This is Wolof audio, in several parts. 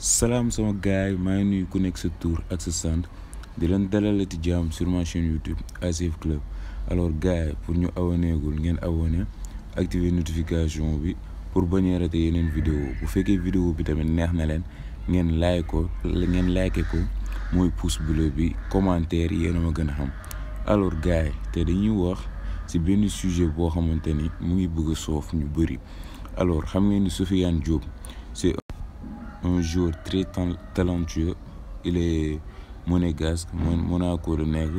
salaam sama gaay maa ngi nuyu ku nekk sa tour ak sa sant di leen dalalati jàmm sur ma chaîne YouTube ACF Club alors gaay pour ñu abonné gul ngeen abonné activer notification bi pour bañ a rater yeneen vidéo bu fekkee vidéo bi tamit neex na leen ngeen like ko ngeen like ko mooy pouce bleu bi commentaire yéen a ma gën a xam alors gaay te dañuy wax ci benn sujet boo xamante ni mu ngi bëgg a soof ñu bëri alors xam ngeen ni Sofiane Diop c'est un joueur très talentueux il est monégasque Monaco la nekk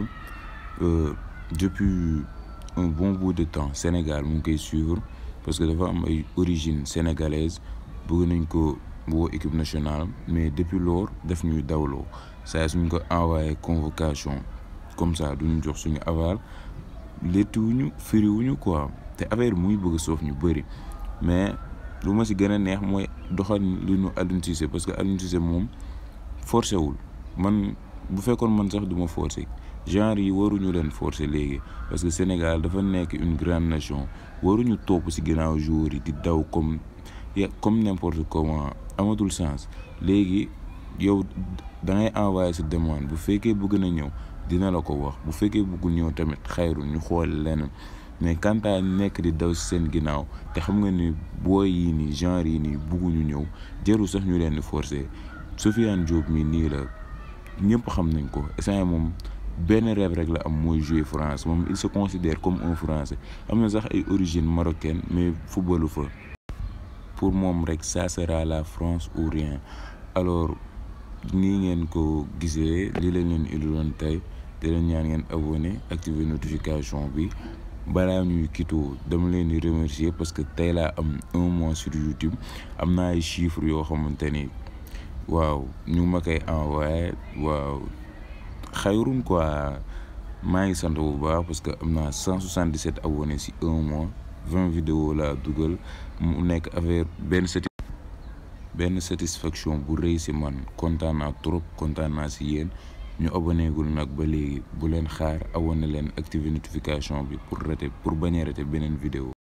depuis un bon bout de temps Sénégal mu ngi koy suivre parce que dafa am ay origine sénégalaise bëgg nañ ko woo équipe nationale mais depuis lors daf ñuy dawloo saa suñ ko envoyé convocation comme ça duñu jox suñu aval léttuwuñu firiwuñu quoi te affaire muy bëgg soof ñu bëri mais lu ma si gën a neex mooy doxal li ñu Aliou Cissé parce que Aliou Cissé moom forcé wul man bu fekkoon man sax du ma forcé genre yi waruñu leen forcé léegi parce que Sénégal dafa nekk une grande nation waruñu topp si ginnaaw joueurs yi di daw comme comme n'importe comment amatul sens léegi yow da ngay envoyé sa demande bu fekkee bëgg na ñëw dina la ko wax bu fekkee bëggul ñëw tamit xayru ñu xool leneen mais quant à nekk di daw si seen ginnaaw te xam nga ni booy yi nii genre yi nii bugguñu ñëw jarul sax ñu leen di forcer Sofiane Diop mi nii la ñëpp xam nañ ko instant moom benn rêve rek la am mooy jouer France moom il se considère comme un Français am na sax ay origine marocaine mais footballu fa pour moom rek ça sera la France ou rien alors nii ngeen ko gisee li lañ leen indiloon tey te leen ñaan ngeen abonné activer notification bi balaa ñuy kitoo dama leen di remercier parce que tey laa am un mois sur YouTube am na ay chiffres yoo xamante ni waaw ñu ma koy envoyé waaw xayrun quoi maa ngi sant bu baax parce que am naa 177 abonnés si un mois 20 vidéos laa dugal mu nekk affaire benn sati benn satisfaction bu rëy si man kontaan naa trop kontaan naa si yéen ñu abonné gul nag ba léegi bu leen xaar abonné leen activer notification bi pour rater pour bañ a rater beneen vidéo